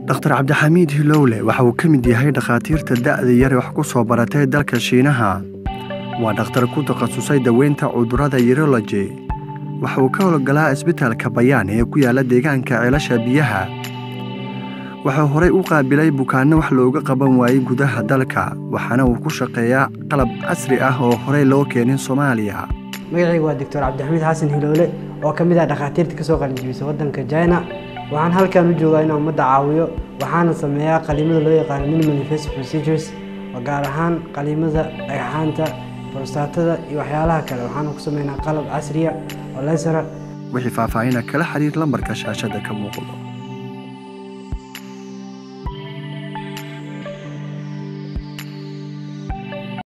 dhakhtar cabdixamiid hilowle waxa uu ka mid yahay dhakhaatiirta da'da yare wax ku soo baratay dalka shiinaha waa dhakhtar ku takhasusay daweynta cudurrada urology waxa uu ka howlgalaa isbitaalka bayaan ee ku yaala deegaanka ceelasha biyaha wuxuu horey u qaabilay bukaanno wax looga qaban waayey gudaha dalka waxaana uu ku shaqeeyaa qalab casri ah oo horey loo keenin soomaaliya magacayga waa doctor cabdixamiid xasan hiloole oo ka mid ah dhakhaatiirta ka soo qalinjibisa waddanka china waxaan halkan u joogaa inaan ummadda caawiyo waxaana sameeyaa qaliimada loo yaqaano minimal invasive procedures oo gaar ahaan qaliimada dhagxaanta prostaatada iyo waxyaalaha kale waxaana ku sameynaa qalab casriya oo lesara wixii faahfaahina kala xiriir lambarka shaashada ka muuqdo